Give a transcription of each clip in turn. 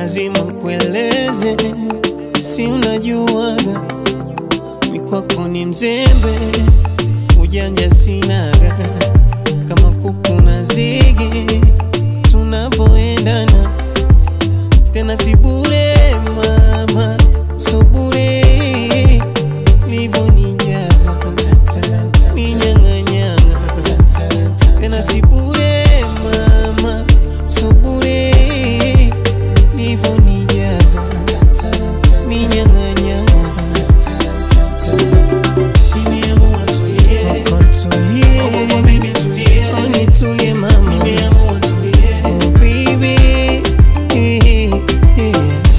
lazima kueleze, si unajuaga mi kwako ni mzembe, ujanja sinaga kama kuku na zigi, tunavoendana tena si bure mama, so bure livonijaza minyang'anyanga tena si bure mama, so bure livonijaza minyang'anyanga Nimeamua tulie. Oh, baby, tulie. Oh, nitulie mama. Oh, baby. Eh, eh.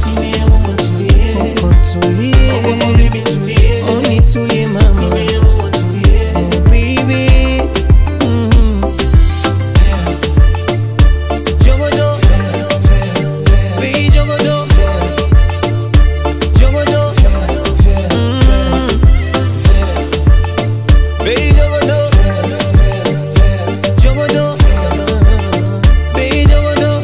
Oh, tulie. Oh, nitulie mama. Oh, baby. Mm. Jogodo. Baby, jogodo. Jogodo. Mm. Baby, jogodo. Jogodo. Baby, jogodo.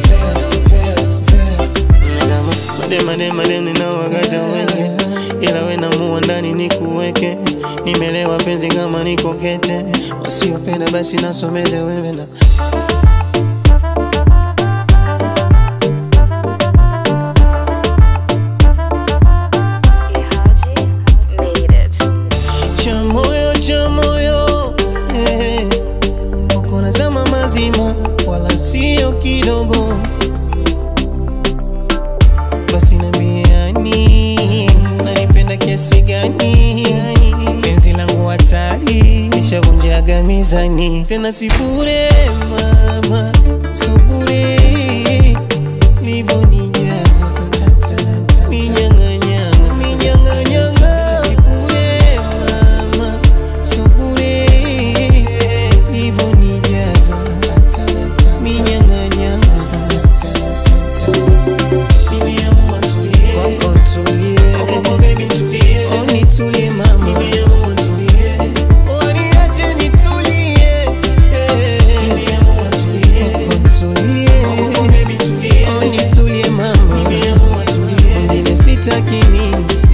Madem, madem, madem, ninawakata wenge, ila we namua ndani nikuweke. Nimelewa penzi kama niko kete, wasiopenda basi nasomeze wewe na Ihaji made it. cha moyo cha moyo eh, uko nazama mazima wala sio kidogo basi nambiani nanipenda kiasi gani penzi langu hatari nishavunjaga mizani tena si bure mama so bure livonijaza minyang'anyanga minyang'anyanga si bure mama so bure livonijaza minyang'anyanga kwako tulie oh nitulie mama oh niache nitulie kwako tulie oh nitulie mama mwingine sitaki mimi